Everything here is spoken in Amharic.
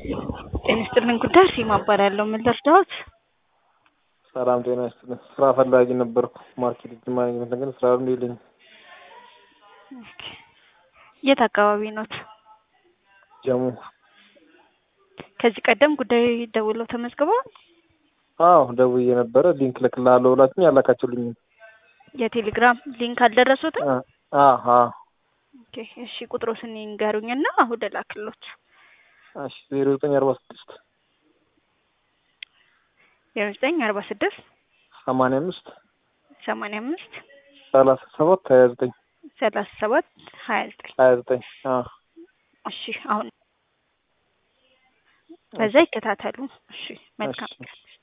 ጤና ይስጥልን ጉዳይ ሲማ እባላለሁ። ምን ልርዳዎት? ሰላም ጤና ይስጥልን። ስራ ፈላጊ ነበርኩ። ማርኬቲንግ ማኔጅመንት ግን ስራ ልምድ የለኝም። ኦኬ። የት አካባቢ ኖት? ጀሙ። ከዚህ ቀደም ጉዳይ ደውለው ተመዝግበዋል? አዎ ደውዬ ነበረ። ሊንክ ልክልሃለሁ ብላችሁኝ ያላካችሁልኝም። የቴሌግራም ሊንክ አልደረሱትም? አዎ ኦኬ። እሺ ቁጥሮስን ይንገሩኝና አሁን ልላክሎት። እሺ ዜሮ ዘጠኝ አርባ ስድስት ዜሮ ዘጠኝ አርባ ስድስት ሰማንያ አምስት ሰማንያ አምስት ሰላሳ ሰባት ሀያ ዘጠኝ ሰላሳ ሰባት ሀያ ዘጠኝ ሀያ ዘጠኝ እሺ አሁን በዛ ይከታተሉ። እሺ መልካም እሺ።